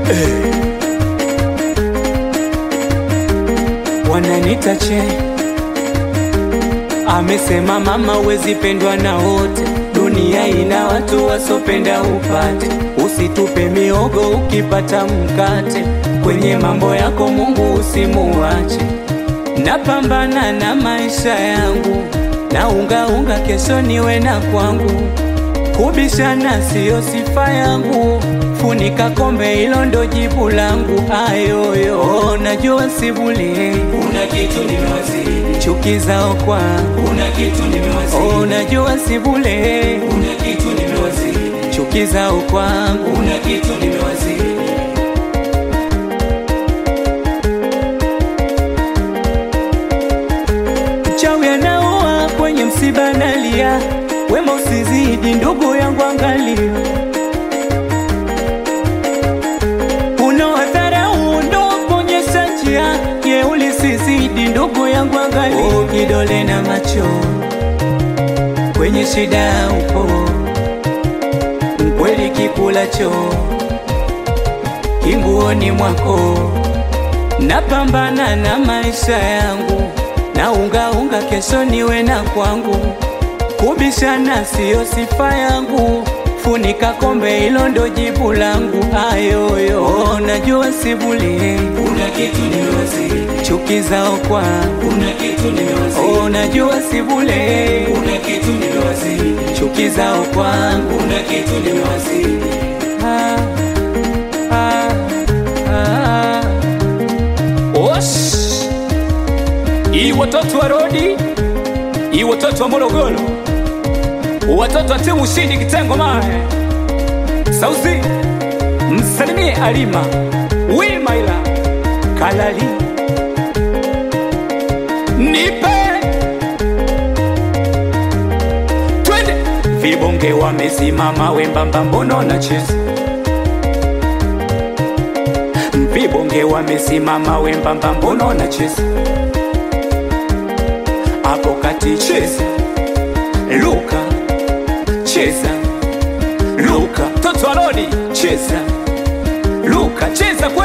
wananita che amesema mama uwezi pendwa na wote dunia ina watu wasopenda upate usitupe miogo ukipata mkate kwenye mambo yako mungu usimuache napambana na maisha yangu na ungaunga kesho niwe na kwangu kubishana siyo sifa yangu funika kombe hilo ndo jibu langu ayoyo najua sibuli Kuna kitu nimewazidi, chuki zao kwa kuna kitu nimewazidi, oh, najua sibule kuna kitu nimewazidi, chuki zao kwangu kuna kitu nimewazidi. mchawi anaoa kwenye msiba nalia wema usizidi ndugu yangu angalia unawadharau ndo kuonyesha njia jeuli sizidi ndugu yangu angalia oh, kidole na macho kwenye shida upo mkweli kikulacho kinguoni mwako napambana na maisha yangu na ungaunga kesho niwe na kwangu kubishana siyo sifa yangu funika kombe hilo ndo jibu langu ayoyo najua sibuli Kuna kitu nimewazidi, chuki zao kwa kuna kitu nimewazidi, oh, najua sibule kuna kitu nimewazidi, chuki zao kwangu kuna kitu nimewazidi. ah, ah, ah. Osh! Hii watoto wa Rodi, hii watoto wa Morogoro, watoto wa timu ushindi kitengo mae sauzi, msalimie Alima Wimaila Kalali, nipe twende. Vibonge wamesimama wembamba, mbono na cheza vibonge wamesimama wembamba, mbono na cheza hapo kati, cheza luka, cheza luka, toto arodi, cheza luka, cheza kwe